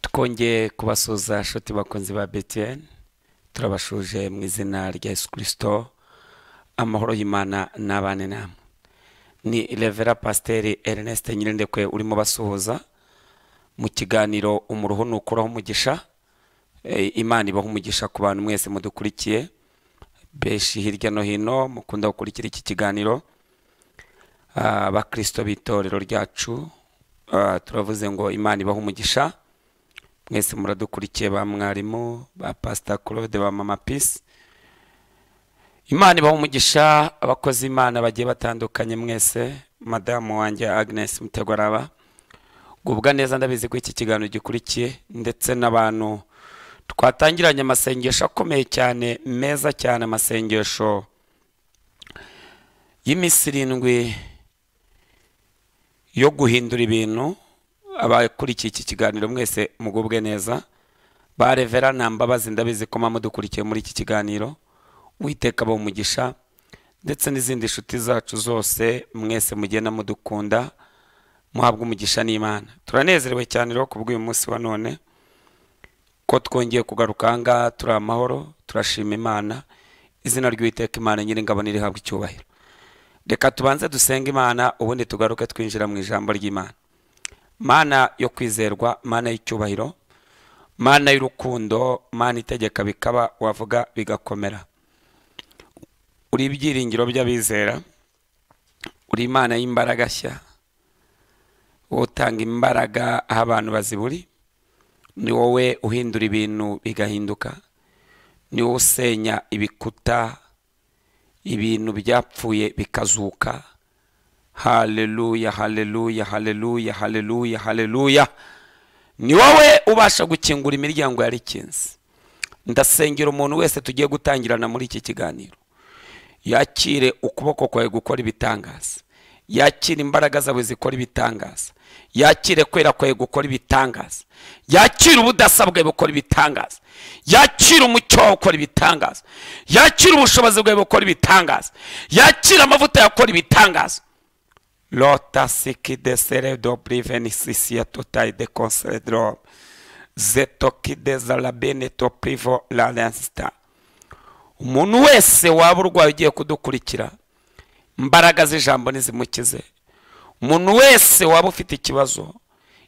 twongeye kubasuhuza shoti bakunzi ba btn turabashuje mu izina rya yesu kirisito amahoro y'imana n'abane namwe ni revera pasiteri ernest nyirindekwe urimo basuhuza mu kiganiro umuruho nukuraho umugisha Eh, imana ibaho umugisha ku bantu mwese mudukurikiye benshi hirya no hino mukunda gukurikira iki kiganiro Ah, abakirisito b'itorero ryacu ah, turavuze ngo imana ibaho umugisha mwese muradukurikiye ba mwarimu ba pasita claude ba mama pisi imana ibaho umugisha abakozi imana bagiye batandukanye mwese madamu wanjye agnes mutegwaraba gubwa neza ndabizi ko iki kiganiro gikurikiye ndetse n'abantu twatangiranye amasengesho akomeye cyane meza cyane amasengesho y'iminsi irindwi yo guhindura ibintu abakurikiye iki kiganiro mwese mugubwe neza ba revera nta mbabazi ndabizi ko muba mudukurikiye muri iki kiganiro witeka abo umugisha ndetse n'izindi nshuti zacu zose mwese mugenda mudukunda muhabwa umugisha n'imana turanezerewe cyane rero ku bw'uyu munsi wa none ko twongeye kugaruka aha ngaha turi amahoro turashima imana izina ry'uwiteka imana nyiringabo nirihabwa icyubahiro reka tubanze dusenge imana ubundi tugaruke twinjira mu ijambo ry'imana mana yo kwizerwa mana y'icyubahiro mana y'urukundo mana itegeka bikaba wavuga bigakomera uri ibyiringiro by'abizera uri imana y'imbaraga nshya wowe utanga imbaraga aho abantu baziburi ni wowe uhindura ibintu bigahinduka ni wowe usenya ibikuta ibintu byapfuye bikazuka haleluya haleluya haleluya haleluya haleluya ni wowe ubasha gukingura imiryango yari ikinze ndasengera umuntu wese tugiye gutangirana muri iki kiganiro yakire ukuboko kwawe gukora ibitangaza yakire imbaraga zawe zikora ibitangaza yakire kwera kwawe gukora ibitangaza yakire ubudasa bwawe bukora ibitangaza yakire umucyo wawe ukora ibitangaza yakire ubushobozi bwawe bukora ibitangaza yakire amavuta yawe akora ibitangaza lota siki de seredo briveni sisi ya totayi de konseredoro zetoki de zalabene to privo la lansita umuntu wese waba urwaye ugiye kudukurikira imbaraga z'ijambo nizimukize umuntu wese waba ufite ikibazo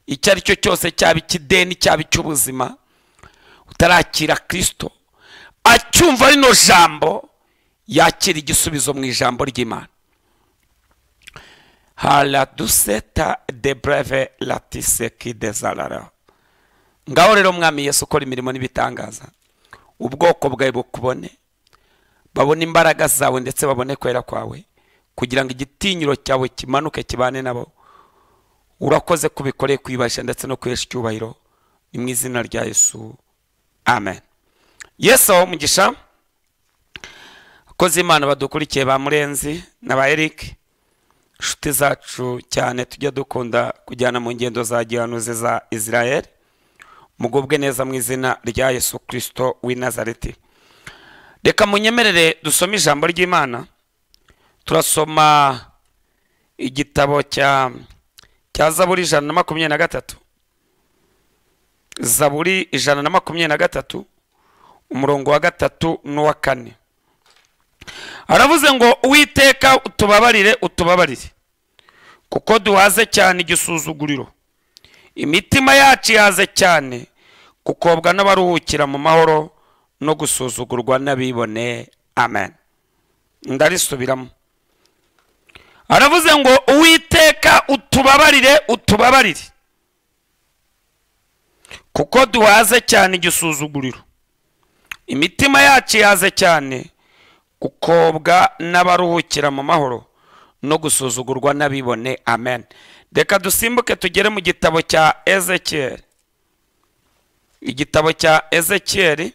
icyo ari cyo cyose cyaba ikideni cyaba icy'ubuzima utarakira kirisito acyumva rino jambo yakira igisubizo mu ijambo ry'imana haraduseta de breve latiseki de zarara ngaho rero mwami yesu ukora imirimo n'ibitangaza ubwoko bwawe bukubone babone imbaraga zawe ndetse babone kwera kwawe kugira ngo igitinyiro cyawe kimanuke kibane nabo urakoze ko ubikoreye kwibasha ndetse no kwihesha icyubahiro ni mu izina rya yesu amen yesu aho umugisha akoze imana badukurikiye ba murenzi na ba eric inshuti zacu cyane tujya dukunda kujyana mu ngendo za gihanuzi za israel mugubwe neza mu izina rya yesu kirisito w'i nazareti reka munyemerere dusome ijambo ry'imana turasoma igitabo cya cya zaburi ijana na makumyabiri na gatatu zaburi ijana na makumyabiri na gatatu umurongo wa gatatu n'uwa kane aravuze ngo uwiteka utubabarire utubabarire kuko duhaze cyane igisuzuguriro imitima yacu ihaze cyane gukobwa n'abaruhukira mu mahoro no gusuzugurwa n'abibone amen ndarisubiramo aravuze ngo uwiteka utubabarire utubabarire kuko duhaze cyane igisuzuguriro imitima yacu ihaze cyane gukobwa n'abaruhukira mu mahoro no gusuzugurwa n'abibone amen reka dusimbuke tugere mu gitabo cya ezekiyeli igitabo cya ezekiyeli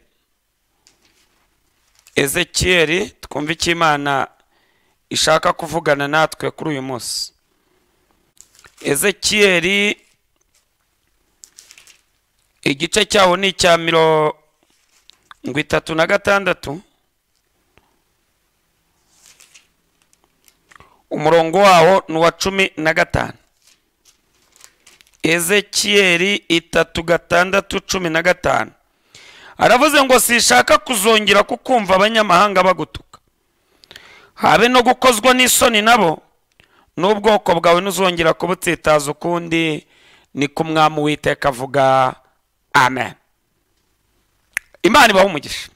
ezekiyeli twumve icyo imana ishaka kuvugana natwe kuri uyu munsi ezekiyeli igice cyaho ni icya mirongo itatu na gatandatu umurongo wawo ni uwa cumi na gatanu ezekiyeli itatu gatandatu cumi na gatanu aravuze ngo sishaka kuzongera kukumva abanyamahanga bagutuka habe no gukozwa n'isoni nabo n'ubwoko bwawe ntuzongera kubutsitaza ukundi ni ko umwami witeka avuga amen imana ibaha umugisha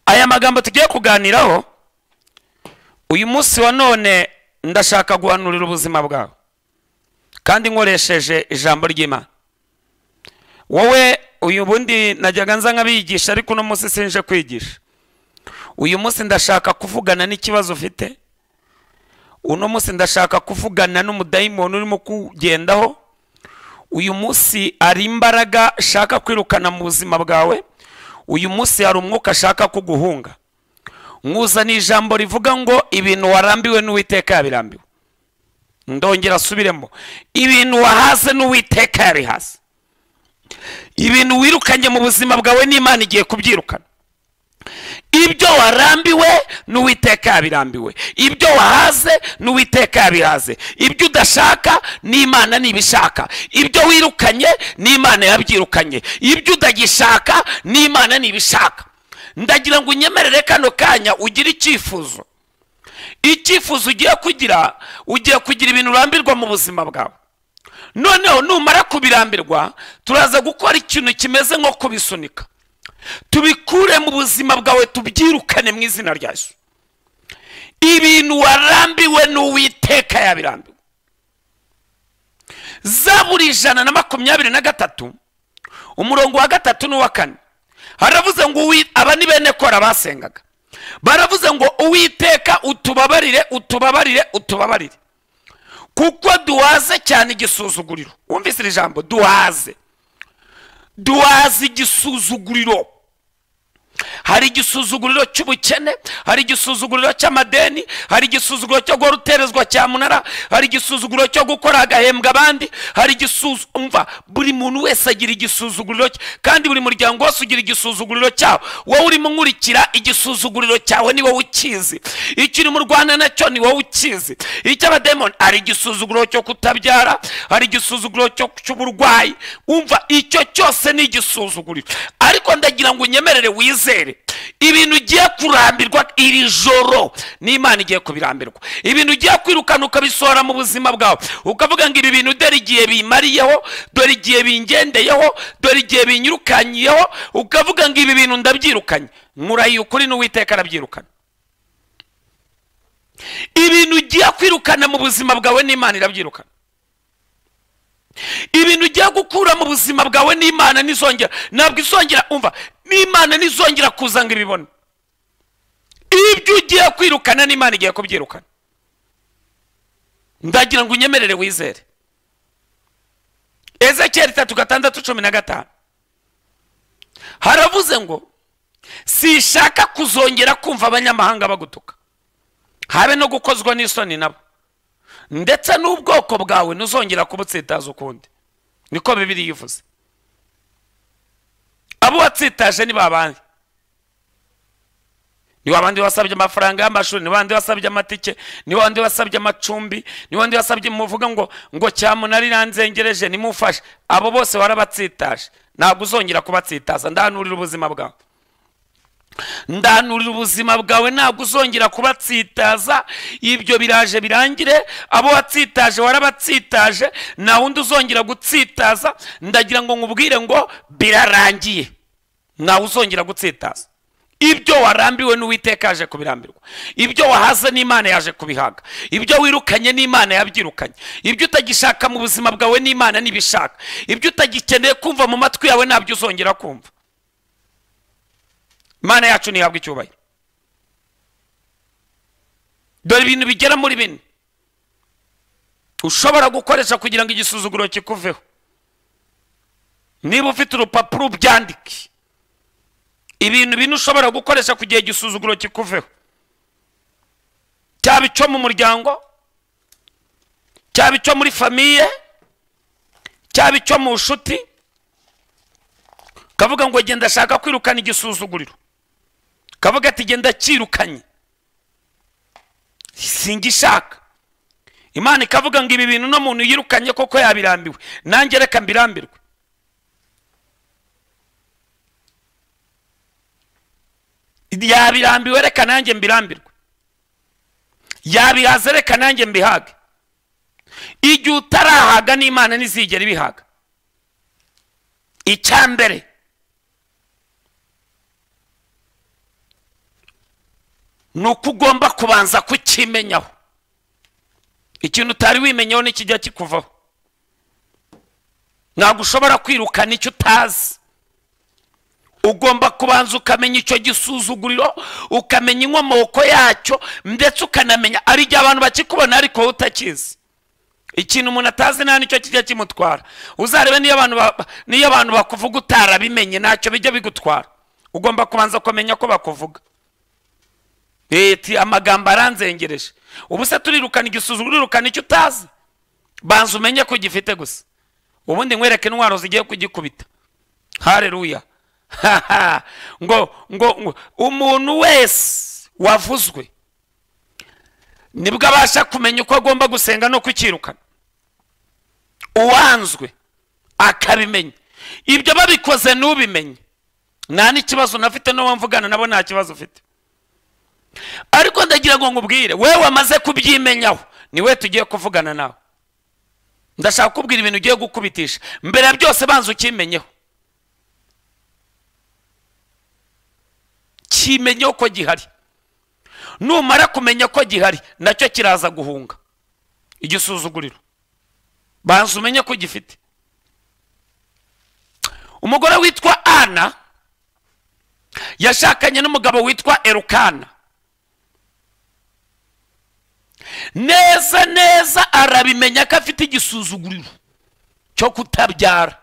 aya magambo tugiye kuganiraho uyu munsi wa none ndashaka guhanurira ubuzima bwawe kandi nkoresheje ijambo ry'imana wowe uyu bundi najyaga nza nk'abigisha ariko uno munsi sinje kwigisha uyu munsi ndashaka kuvugana n'ikibazo ufite uno munsi ndashaka kuvugana n'umudayimoni urimo kugendaho uyu munsi hari imbaraga ashaka kwirukana mu buzima bwawe uyu munsi hari umwuka ashaka kuguhunga nkuzana ijambo rivuga ngo ibintu warambiwe n'uwiteka yabirambiwe ndongera asubiremo ibintu wahaze n'uwiteka yarihase ibintu wirukanye mu buzima bwawe n'imana igiye kubyirukana ibyo warambiwe n'uwiteka yabirambiwe ibyo wahaze n'uwiteka yabihaze ibyo udashaka n'imana ntibishaka ibyo wirukanye n'imana yabyirukanye ibyo utagishaka n'imana ntibishaka ndagira ngo unyemerere kano kanya ugire icyifuzo icyifuzo ugiye kugira ugiye kugira ibintu urambirwa mu buzima bwawe noneho numara kubirambirwa turaza gukora ikintu kimeze nko kubisunika tubikure mu buzima bwawe tubyirukane mu izina rya Yesu ibintu warambiwe n'uwiteka yabirambiwe za buri ijana na makumyabiri na gatatu umurongo wa gatatu n'uwa kane haravuze ngo aba ni bene kora basengaga baravuze ngo uwiteka utubabarire utubabarire utubabarire kuko duhaze cyane igisuzuguriro wumvise iri jambo duhaze duhaze igisuzuguriro hari igisuzuguriro cy'ubukene hari igisuzuguriro cy'amadeni hari igisuzuguriro cyo guhora uterezwa cyamunara hari igisuzuguriro cyo gukora agahembwa abandi hari igisuzumva buri muntu wese agira igisuzuguriro cye kandi buri muryango wose ugira igisuzuguriro cyawo wowe urimo nkurikira igisuzuguriro cyawe ni wowe ukizi icyo uri mu rwanda nacyo ni wowe ukizi icy'abademoni hari igisuzuguriro cyo kutabyara hari igisuzuguriro cy'uburwayi wumva icyo cyose ni igisuzuguriro ariko ndagira ngo unyemerere wizere ibintu ugiye kurambirwa iri joro n'imana igiye kubirambirwa ibintu ugiye kwirukana ukabisohora mu buzima bwawe ukavuga ngo ibi bintu dore igihe bimariyeho dore igihe bingendeyeho dore igihe binyirukanyiyeho ukavuga ngo ibi bintu ndabyirukanye nkurahiye ukuri n'uwiteka arabyirukana ibintu ugiye kwirukana mu buzima bwawe n'imana irabyirukana ibintu ugiye gukura mu buzima bwawe n'imana n'izongera ntabwo izongera umva n'imana n'izongera kuza ngo ibibone ibyo ugiye kwirukana n'imana igiye kubyirukana ndagira ngo unyemerere wizere ezekiyeli itatu gatandatu cumi na gatanu haravuze ngo sishaka kuzongera kumva abanyamahanga bagutuka habe no gukozwa n'isoni nabo ndetse n'ubwoko bwawe ntuzongera kubutsitaza ukundi niko bibiri yivuze abo watsitaje ni babandi ni wabandi wasabye amafaranga y'amashuri ni wabandi wasabye amatike ni wabandi wasabye amacumbi ni wabandi wasabye muvuga ngo ngo cyamunara iranzengereje nimufashe abo bose warabatsitaje ntabwo uzongera kubatsitaza ndahanurira ubuzima bwawe ndanurira ubuzima bwawe ntabwo uzongera kubatsitaza ibyo biraje birangire abo watsitaje warabatsitaje nta wundi uzongera gutsitaza ndagira ngo nkubwire ngo birarangiye ntawe uzongera gutsitaza ibyo warambiwe n'uwiteka yaje kubirambirwa ibyo wahaze n'imana yaje kubihaga ibyo wirukanye n'imana yabyirukanye ibyo utagishaka mu buzima bwawe n'imana n'ibishaka ibyo utagikeneye kumva mu matwi yawe ntabyo uzongera kumva imana yacu ntihabwa icyubahiro dore ibintu bigera muri bine ushobora gukoresha kugira ngo igisuzuguro kikuveho niba ufite urupapuro ubyandike ibintu bine ushobora gukoresha kugira igisuzuguro kikuveho cyaba icyo mu muryango cyaba icyo muri famiye cyaba icyo mu nshuti kavuga ngo genda ashaka kwirukana igisuzuguriro kavuga ati genda cyirukanye singishaka imana ikavuga ngo ibi bintu uno muntu yirukanye koko yabirambiwe nanjye reka mbirambirwe yabirambiwe reka nanjye mbirambirwe yabihaze reka nanjye mbihage igihe utarahaga n'imana ntizigera ibihaga icya mbere ni uko ugomba kubanza kukimenyaho ikintu utari wimenyeho nikijya kikuvaho ntabwo ushobora kwirukana icyo utazi ugomba kubanza ukamenya icyo gisuzuguriro ukamenya inkomoko yacyo ndetse ukanamenya ari igihe abantu bakikubona ariko wowe utakizi ikintu umuntu atazi nta nicyo kijya kimutwara uzarebe niyo abantu niyo abantu bakuvuga utarabimenye ntacyo bijya bigutwara ugomba kubanza kumenya ko bakuvuga leta amagambo aranzengereje ubu se turirukana igisuzuguro urirukana icyo utazi banza umenye ko gifite gusa ubundi nkwereke intwaro zigiye kugikubita hareruya ngo ngo umuntu wese wavuzwe nibwo abasha kumenya uko agomba gusenga no kukirukana uwanzwe akabimenya ibyo babikoze n'ubimenye nta n'ikibazo unafite n'uwo mvugana nabo nta kibazo ufite ariko ndagira ngo nkubwire wowe wamaze kubyimenyaho niwe tugiye kuvugana nawe ndashaka kubwira ibintu ugiye gukubitisha mbere ya byose banza ukimenyeho kimenyeho ko gihari numara kumenya ko gihari nacyo kiraza guhunga igisuzuguriro banza umenye ko gifite umugore witwa ana yashakanye n'umugabo witwa erukana neza neza arabimenya ko afite igisuzuguriro cyo kutabyara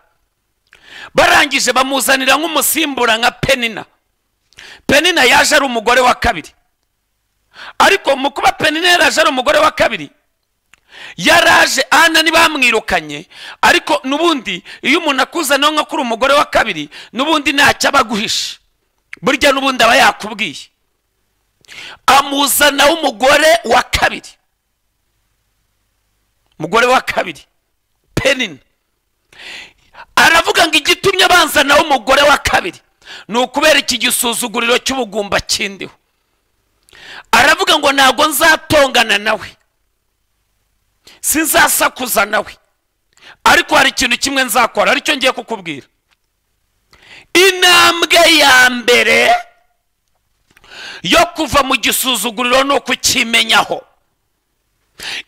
barangije bamuzanira nk'umusimbura nka penina penina yaje ari umugore wa kabiri ariko mu kuba penina yaraje ari umugore wa kabiri yaraje ana ntibamwirukanye ariko n'ubundi iyo umuntu akuzaniye nko kuri umugore wa kabiri n'ubundi ntacyo aba aguhisha burya n'ubundi aba yakubwiye amuzana w'umugore wa kabiri umugore wa kabiri penina aravuga ngo igitumye banzana w'umugore wa kabiri ni ukubera iki gisuzuguriro cy'ubugumba kindiho aravuga ngo ntabwo nzatongana nawe sinzasakuza nawe ariko hari ikintu kimwe nzakora aricyo ngiye kukubwira intambwe ya mbere yo kuva mu gisuzuguriro ni ukukimenyaho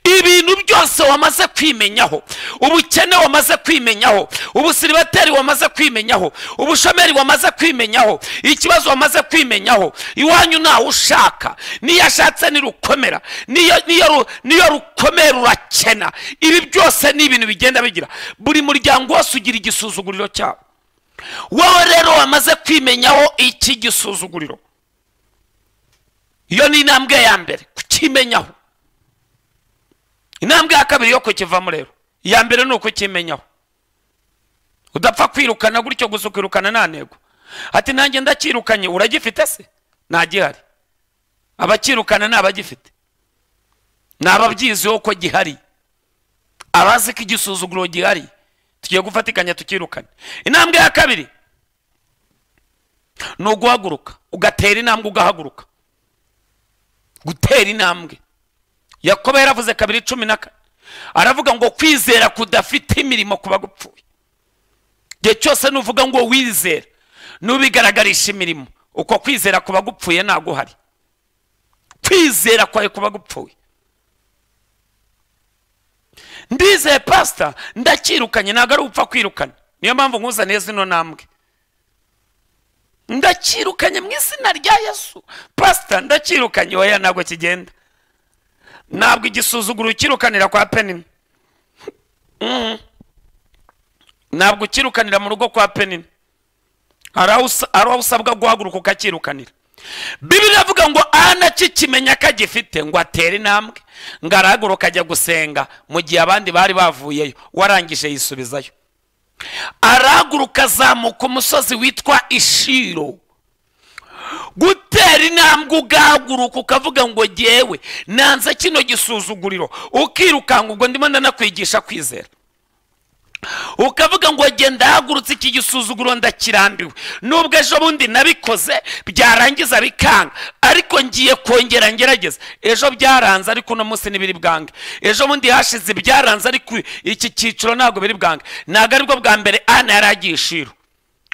ibintu byose wamaze kwimenyaho ubukene wamaze kwimenyaho ubusiribateri wamaze kwimenyaho ubushomeri wamaze kwimenyaho ikibazo wamaze kwimenyaho iwanyu ntawe ushaka niyo ashatse nirukomera niyo rukomera urakena ibi byose ni ibintu bigenda bigira buri muryango wose ugira igisuzuguriro cyawo wowe rero wamaze kwimenyaho iki gisuzuguriro iyo ni intambwe ya mbere kukimenyaho intambwe ya kabiri yo kukivamo rero iya mbere ni ukukimenyaho udapfa kwirukana gutyo gusa ukirukana nta ntego ati nanjye ndakirukanye uragifite se ntagihari abakirukana ni abagifite ni ababyiziho ko gihari abazi ko igisuzuguro gihari tugiye gufatikanya tukirukane intambwe ya kabiri ni uguhaguruka ugatera intambwe ugahaguruka gutera intambwe yakobo yaravuze kabiri cumi na kane aravuga ngo kwizera kudafite imirimo ku bagupfuye igihe cyose nuvuga ngo wizera nubigaragarisha imirimo uko kwizera ku bagupfuye ntabwo uhari kwizera kwawe ku bagupfuye ndizeye pasita ndakirukanye ntabwo ari upfa kwirukana niyo mpamvu nkuzaniye zino ntambwe ndakirukanye mu izina rya yesu pasita ndakirukanye oya ntabwo kigenda ntabwo igisuzuguro ukirukanira kwa penina ntabwo ukirukanira mu rugo kwa penina hari aho usabwa guhaguruka ukakirukanira bibiri avuga ngo anakikimenya ko agifite ngo atere intambwe ngo arahaguruka ajya gusenga mu gihe abandi bari bavuyeyo warangije yisubizayo arahaguruka azamuka umusozi witwa ishiro gutera intambwe ugahaguruka ukavuga ngo ngewe nanze kino gisuzuguriro ukirukanka ubwo ndimo ndanakwigisha kwizera ukavuga ngo genda hagurutse iki gisuzuguro ndakirambiwe nubwo ejo bundi nabikoze byarangiza bikanga ariko ngiye kongera ngerageza ejo byaranze ariko uno munsi ntibiri bwange ejo bundi hashize byaranze ariko iki cyiciro ntabwo biri bwange ntabwo aribwo bwa mbere ana yari agiye ishiru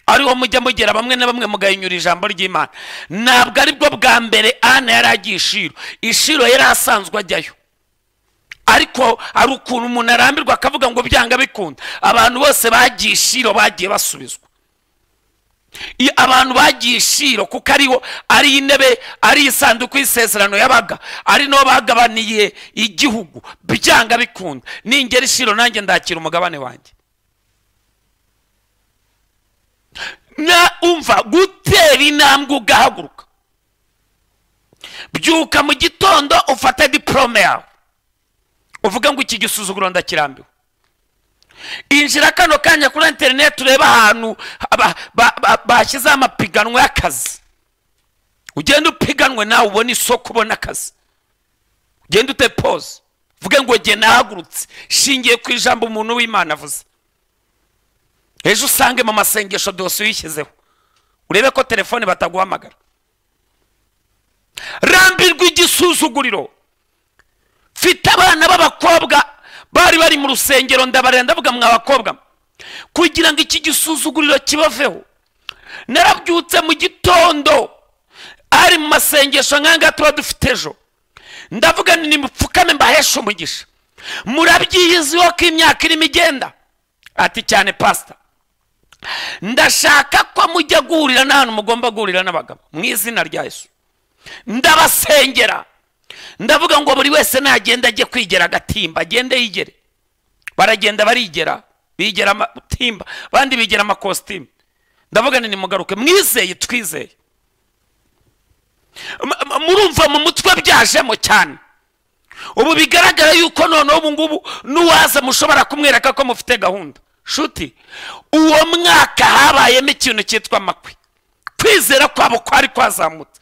ariho mujya mugera bamwe na bamwe mugahinyura ijambo ry'imana ntabwo aribwo bwa mbere ana yari agiye ishiru ishiro yari asanzwe ajyayo ariko hari ukuntu umuntu arambirwa akavuga ngo byanga bikunda abantu bose bagiye ishiro bagiye basubizwa I- abantu bagiye ishiro kuko ariho ari intebe ari isanduku y'isezerano yabaga ari nabo bagabaniye igihugu byanga bikunda ningera ishiro nanjye ndakira umugabane wanjye na umva gutera intambwe ugahaguruka byuka mu gitondo ufata diporome yawe uvuga ngo iki gisuzuguro ndakirambiwe injira kano kanya kuri interineti urebe ahantu ba- ba- ba- bashyizeho amapiganwa y'akazi ugenda upiganwe nawe ubona isoko ubona akazi ugenda ute pose uvuge ngo jye nahagurutse shingiye ku ijambo umuntu w'imana avuze ejo usange mu masengesho dosiye uyishyizeho urebe ko telefone bataguhamagara rambirwa igisuzuguriro mfite abana b'abakobwa bari bari mu rusengero ndabarira ndavuga mwa bakobwa mwe, kugira ngo iki gisuzuguriro kibaveho narabyutse mu gitondo ari mu masengesho nk'aya ngaya tuba dufite ejo ndavuga nti nimupfukame mbaheshe umugisha murabyiyiziho ko imyaka irimo igenda ati cyane pasita ndashaka ko mujya guhurira n'ahantu mugomba guhurira n'abagabo mu izina rya yesu ndabasengera ndavuga ngo buri wese nagenda ajye kwigera agatimba agende yigere baragenda barigera bigera amatimba abandi bigera amakositimu ndavuga nti nimugaruke mwizeye twizeye M- m- murumva mu mutwe byajemo cyane ubu bigaragara yuko noneho ubu ngubu n'uwaza mushobora kumwereka ko mufite gahunda shuti uwo mwaka habayemo ikintu cyitwa amakwe kwizera kwabo kwari kwazamutse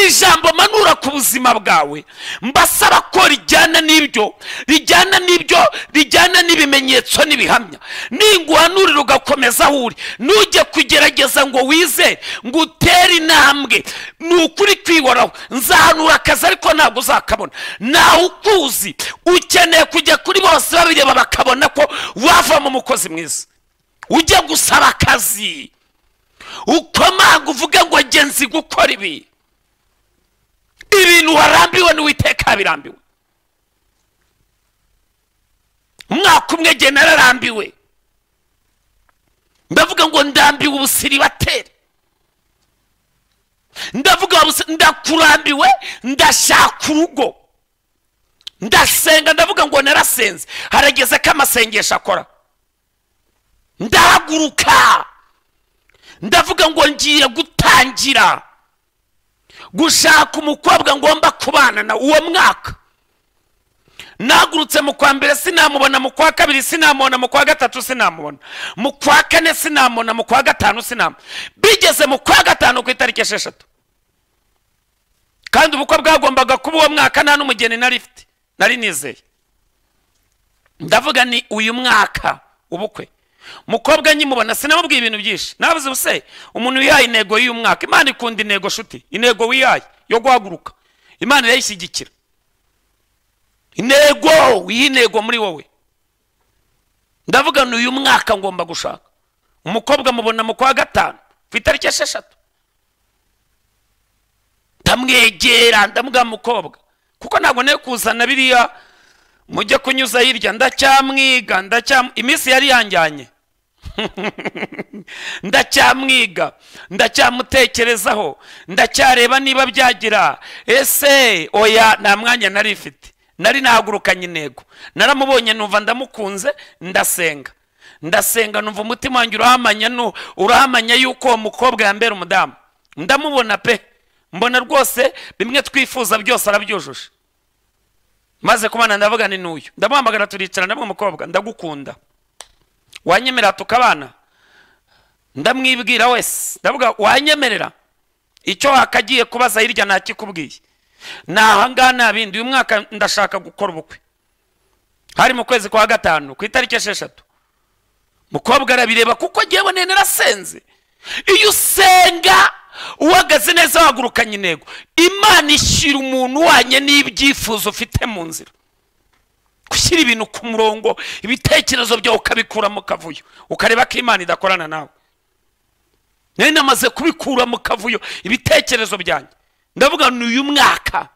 ijambo manura ku buzima bwawe mbasaba ko rijyana n'ibyo rijyana n'ibyo rijyana n'ibimenyetso n'ibihamya ninguhanurira ugakomeza aho uri ntujye kugerageza ngo wizere ngo utere intambwe ni ukuri kwihoraho nzahanura akazi ariko ntabwo uzakabona nawe ukuzi ukeneye kujya kuri bose babireba bakabona ko wavamo umukozi mwiza ujya gusaba akazi ukomanga uvuge ngo genzi gukora ibi ibintu warambiwe n'uwiteka yabirambiwe umwaka umwe jye nararambiwe ndavuga ngo ndambiwe ubusiribateri ndavuga busi- ndakurambiwe ndashaka urugo ndasenga ndavuga ngo narasenze harageze ko amasengesho akora ndahaguruka ndavuga ngo ngiye gutangira gushaka umukobwa ngomba kubana na uwo mwaka nagurutse mu kwa mbere sinamubona mu kwa kabiri sinamubona mu kwa gatatu sinamubona mu kwa kane sinamubona mu kwa gatanu sinamubona bigeze mu kwa gatanu ku itariki esheshatu kandi ubukwe bwagombaga kuba uwo mwaka nta n'umugeni nari mfite nari nizeye ndavuga ni uyu mwaka ubukwe mukobwa nkimubona sinamubwiye ibintu byinshi nabuze ubuse umuntu wihaye intego y'uyu mwaka imana ikunda intego shuti intego wihaye yo guhaguruka imana irayishyigikira intego wiha intego muri wowe ndavuga ni uyu mwaka ngomba gushaka umukobwa mubona mu kwa gatanu ku itariki esheshatu ndamwegera ndamubwira mukobwa kuko ntabwo nari kuzana biriya mujye kunyuza hirya ndacyamwiga ndacyam iminsi yari yanjyanye ndacyamwiga ndacyamutekerezaho ndacyareba niba byagira ese oya nta mwanya nari mfite nari nahagurukanye intego naramubonye numva ndamukunze ndasenga ndasenga numva umutima wanjye urahamanya nu- urahamanya yuko uwo mukobwa yambera umudamu ndamubona pe mbona rwose bimwe twifuza byose arabyujuje maze kubana ndavuga ni n'uyu ndamuhamagara turicara ndabwo umukobwa ndagukunda wanyemerera tukabana ndamwibwira wese ndavuga wanyemerera icyo wakagiye kubaza hirya ntakikubwiye ni ahangaha nta bindi uyu mwaka ndashaka gukora ubukwe hari mu kwezi kwa gatanu ku itariki esheshatu mukobwa arabireba kuko ngewe nene narasenze iyo usenga uhagaze neza wagurukanye intego imana ishyira umuntu wanye n'ibyifuzo ufite mu nzira gushyira ibintu ku murongo ibitekerezo byawe ukabikura mu kavuyo ukareba ko imana idakorana nawe nari namaze kubikura mu kavuyo ibitekerezo byanjye ndavuga ni uyu mwaka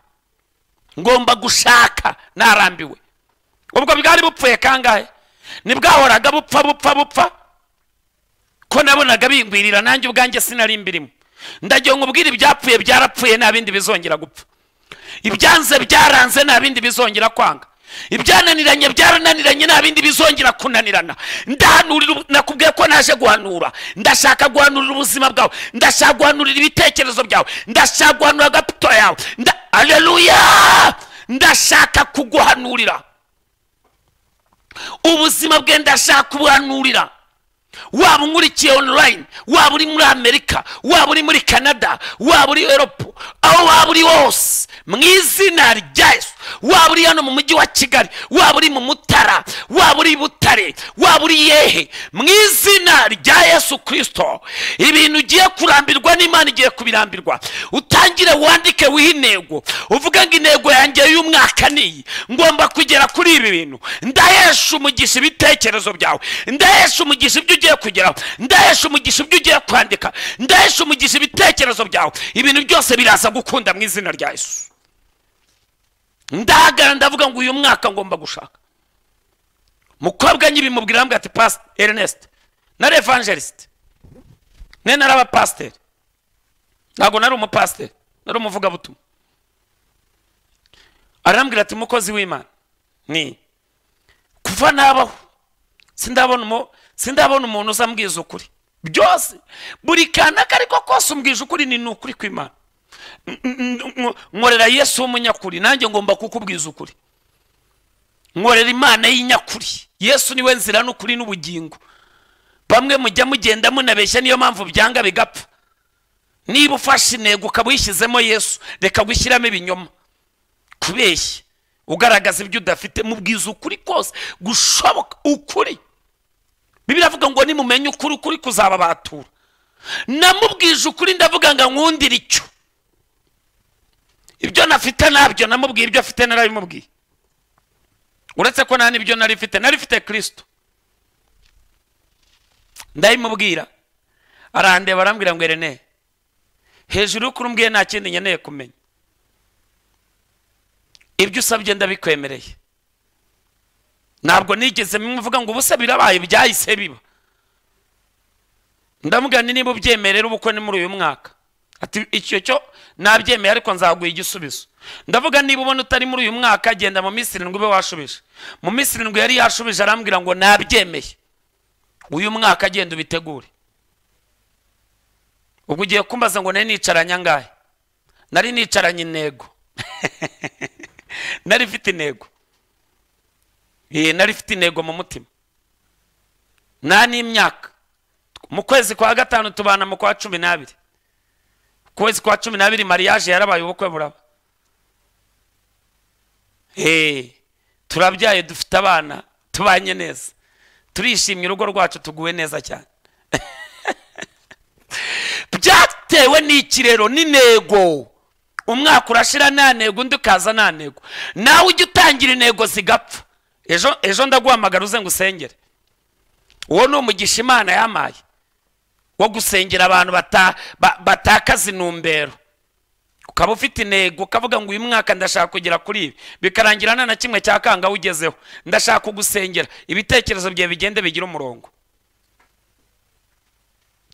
ngomba gushaka narambiwe ubwo bwari bupfuye kangahe ntibwahoraga bupfa bupfa bupfa ko nabonaga bingwirira nanjye ubwanjye sinari mbirimo ndagira nkubwire ibyapfuye byarapfuye nta bindi bizongera gupfa ibyanze byaranze nta bindi bizongera kwanga ibyananiranye byarananiranye nta bindi bizongera kunanirana ndahanurira ubu- nakubwiye ko naje guhanura ndashaka guhanurira ubuzima bwawe ndashaka guhanurira ibitekerezo byawe ndashaka guhanura agaputo yawe nda aleluya ndashaka kuguhanurira ubuzima bwe ndashaka kubuhanurira waba unkurikiye online waba uri muri amerika waba uri muri canada waba uri europe aho waba uri hose mu izina rya yesu waba uri hano mu mujyi wa kigali waba uri mu mutara waba uri i butare waba uri yehe mu izina rya yesu kirisito ibintu ugiye kurambirwa n'imana igiye kubirambirwa utangire wandike wihe intego uvuge ngo intego yanjye y'umwaka ni iyi ngomba kugera kuri ibi bintu ndahesha umugisha ibitekerezo byawe ndahesha umugisha ibyo ugiye kugeraho ndahesha umugisha ibyo ugiye kwandika ndahesha umugisha ibitekerezo byawe ibintu byose biraza gukunda mu izina rya yesu ndahagara ndavuga ngo uyu mwaka ngomba gushaka mukobwa nyibimubwira arambwira ati pasite erineste nari evangelisite ne nari abapasiteri ntabwo nari umupasiteri nari umuvugabutumwa arambwira ati umukozi w'imana ni kuva nabaho sindabona umu- sindabona umuntu uzambwiza ukuri byose buri kantu ako ariko kose umbwije ukuri ni ni ukuri kw'imana N- n- n- nkorera yesu w'umunyakuri nanjye ngomba kukubwiza ukuri nkorera imana y'inyakuri yesu niwe nzira n'ukuri n'ubugingo bamwe mujya mugenda munabeshya niyo mpamvu byanga bigapfa niba ufashe intego ukaba uyishyizemo yesu reka gushyiramo ibinyoma kubeshya ugaragaza ibyo udafite mubwiza ukuri kose gushoboka ukuri bibiri avuga ngo nimumenya ukuri ukuri kuzababatura namubwije ukuri ndavuga ngo nkundire icyo ibyo nafite nabyo namubwiye ibyo afite narabimubwiye uretse ko nta n'ibyo nari mfite nari mfite kirisito ndabimubwira arandeba arambwira ngo rene hejuru y'ukuri umbwiye nta kindi nkeneye kumenya ibyo usabye ndabikwemereye ntabwo nigeze mvuga ngo ubuse birabaye byahise biba ndamugana niba ubyemerera ubukwe ni muri uyu mwaka ati icyo cyo nabyemeye ariko nzaguha igisubizo ndavuga niba ubona utari muri uyu mwaka genda mu minsi irindwi ube washubije mu minsi irindwi yari yashubije arambwira ngo nabyemeye uyu mwaka genda ubitegure ubwo ugiye kumbaza ngo nari nicaranye angahe nari nicaranye intego nari mfite intego Ee, nari mfite intego mu mutima nta n'imyaka mu kwezi kwa gatanu tubana mu kwa cumi n'abiri ku kwezi kwa cumi n'abiri mariage yarabaye ubukwe buraba Ee, turabyaye dufite abana tubanye neza turishimye urugo rwacu tuguwe neza cyane byatewe n'ikirero n'intego umwaka urashira nta ntego undi ukaza nta ntego nawe ujya utangira intego zigapfa ejo ejo ndaguhamagara uze ngo usengere uwo ni umugisha imana yamaye wo gusengera abantu bata- ba- batakaza intumbero ukaba ufite intego ukavuga ngo uyu mwaka ndashaka kugera kuri ibi bikarangira nta na kimwe cya kanga ugezeho ndashaka kugusengera ibitekerezo byawe bigende bigira umurongo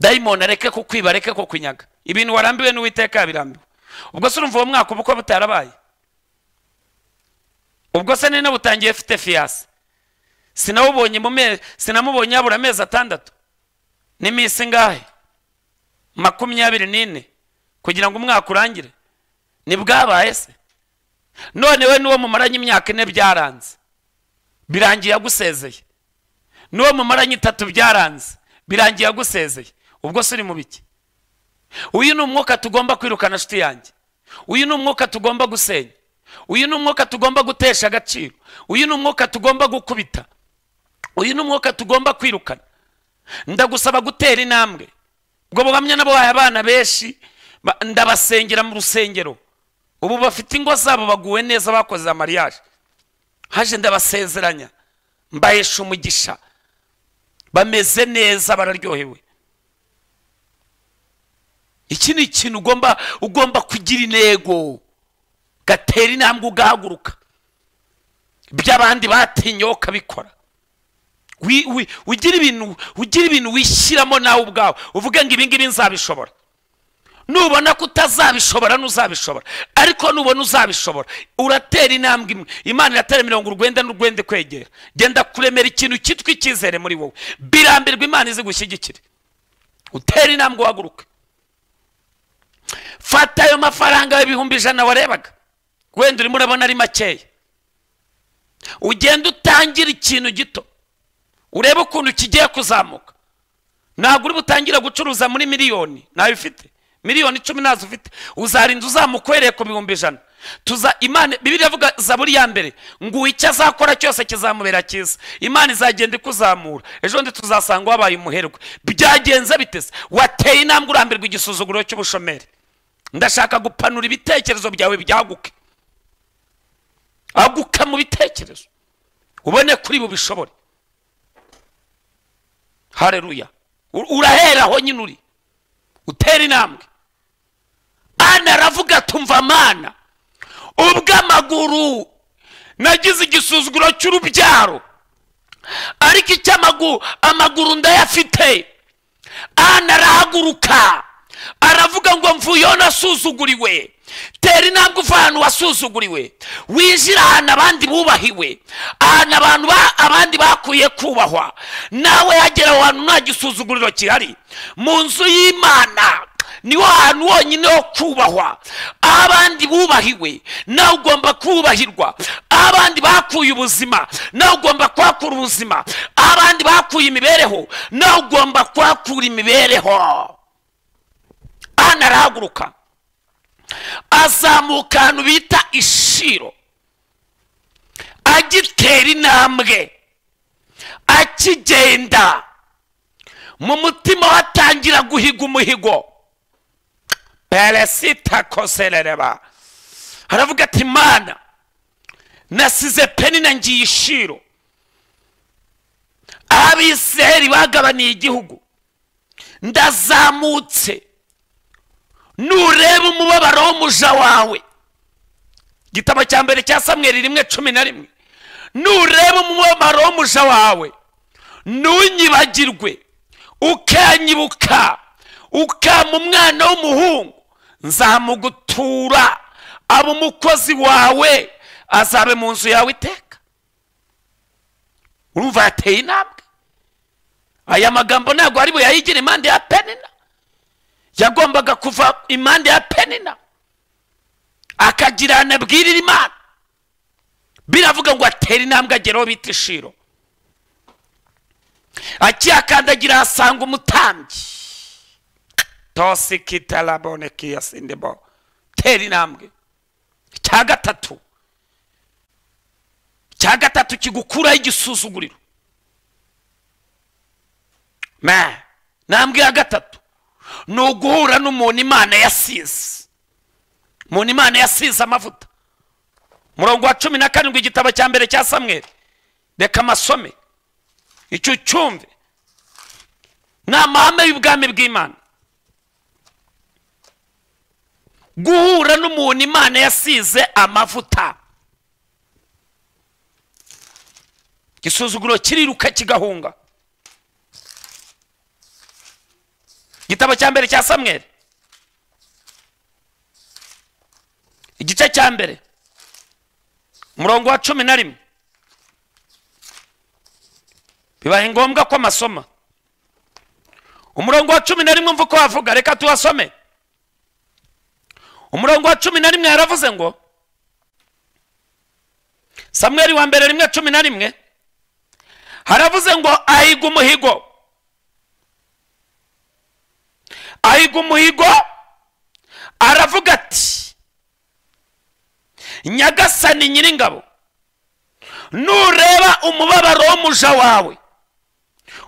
dayimoni areke kukwiba areke kukunyaga ibintu warambiwe n'uwiteka yabirambiwe ubwo se urumva uwo mwaka ubukwe butarabaye ubwo se nina butangiye mfite fiyasi sinawubonye mu me sinamubonye habura amezi atandatu n'iminsi ingahe makumyabiri n'ine kugira ngo umwaka urangire ntibwabaye se none we n'uwo mumaranye imyaka ine byaranze birangiye agusezeye n'uwo mumaranye itatu byaranze birangiye agusezeye ubwo se uri mu biki uyu ni umwuka tugomba kwirukana shuti yanjye uyu ni umwuka tugomba gusenya uyu ni umwuka tugomba gutesha agaciro uyu ni umwuka tugomba gukubita uyu ni umwuka tugomba kwirukana ndagusaba gutera intambwe ubwo buhamya nabo bahaye abana benshi ba- ndabasengera mu rusengero ubu bafite ingo zabo baguwe neza bakoze amariyaje haje ndabasezeranya mbahesha umugisha bameze neza bararyohewe iki ni ikintu ugomba ugomba kugira intego gatera intambwe ugahaguruka ibyo abandi batinyeho ukabikora Wi- wi- ugira ibintu ugira ibintu wishyiramo nawe ubwawe uvuge ngo ibingibi nzabishobora nubona ko utazabishobora ntuzabishobora ariko nubona uzabishobora uratera intambwe imwe imana iratera mirongo urwenda n'urwenda kwegera genda kuremera ikintu cyitwa icyizere muri wowe birambirwa imana izigushyigikire utera intambwe uhaguruke fata ayo mafaranga y'ibihumbi ijana warebaga wenda urimo urabona ari makeya ugende utangire ikintu gito urebe ukuntu kigiye kuzamuka ntabwo uri butangira gucuruza muri miliyoni ntayo ufite miliyoni icumi ntazo ufite uzarinda uzamuka uhereye ku bihumbi ijana tuza imana bibiri yavuga zaburi ya mbere ngo icyo azakora cyose kizamubera cyiza imana izagenda ikuzamura ejo bundi tuzasanga wabaye umuherwe byagenze bitese wateye intambwe urambirwa igisuzuguro cy'ubushomeri ndashaka gupanura ibitekerezo byawe byaguke aguka mu bitekerezo ubone kuri bubishobore hareruya U- urahera aho nyine uri utera intambwe ana aravuga tumva mana ubwo amaguru nagize igisuzuguro cy'urubyaro ariko icyo amagu- amaguru ndayafite ana arahaguruka aravuga ngo mvuyeho nasuzuguriwe tera intambwe uva ahantu wasuzuguriwe wijira ahantu abandi bubahiwe ahantu abantu ba- abandi bakwiye kubahwa nawe yagera aho hantu nta gisuzuguriro gihari mu nzu y'imana niho hantu honyine ho kubahwa aho abandi bubahiwe nawe ugomba kubahirwa aho abandi bakuye ubuzima nawe ugomba kuhakura ubuzima aho abandi bakuye imibereho nawe ugomba kuhakura imibereho hano arahaguruka azamuka ahantu bita ishiro agitera intambwe akigenda mu mutima we atangira guhiga umuhigo peresita koserereba aravuga ati mana nasize penina ngiye ishiro abiseri bagabaniye igihugu ndazamutse nureba umubabaro w'umuja wawe igitabo cya mbere cya samweri rimwe cumi na rimwe nureba umubabaro w'umuja wawe ntunyibagirwe ukanyibuka ukama umwana w'umuhungu nzamugutura aba umukozi wawe azabe mu nzu yawe iteka urumva yateye intambwe aya magambo ntabwo ari buyayigira impande ya penina yagombaga kuva impande ya penina akagirana abwirira imana biravuga ngo atere intambwe ageraho bita ishiro akihakandagira ahasanga umutambyi tosikitarabonekiyasindebo tera intambwe icya gatatu icya gatatu kigukuraho igisuzuguriro ma ntambwe ya gatatu ni uguhura n'umuntu imana yasize umuntu imana yasize amavuta murongo wa cumi na karindwi igitabo cya mbere cya samweri reka amasome icyo cyumve ni amahame y'ubwami bw'imana guhura n'umuntu imana yasize amavuta igisuzuguro kiriruka kigahunga igitabo cya mbere cya samweri igice cya mbere umurongo wa cumi na rimwe bibaye ngombwa ko amasoma umurongo wa cumi na rimwe mva uko wavuga reka tuwasome umurongo wa cumi na rimwe yaravuze ngo samweri wa mbere rimwe cumi na rimwe haravuze ngo ahiga umuhigo ahiga umuhigo aravuga ati nyagasani nyiringabo nureba umubabaro w'umuja wawe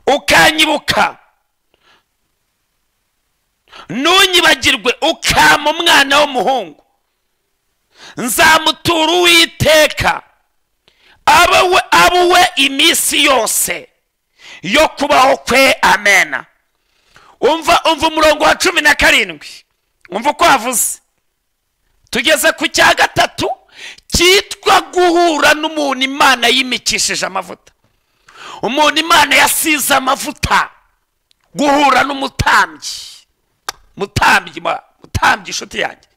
ukanyibuka nunyibagirwe ukama umwana w'umuhungu nzamutura uwiteka abe we abe we iminsi yose yo kubaho kwe amena umva umva umurongo wa cumi na karindwi umva uko havuze tugeze ku cya gatatu cyitwa guhura n'umuntu imana yimikishije amavuta umuntu imana yasize amavuta guhura n'umutambyi mutambyi ma- mutambyi inshuti yanjye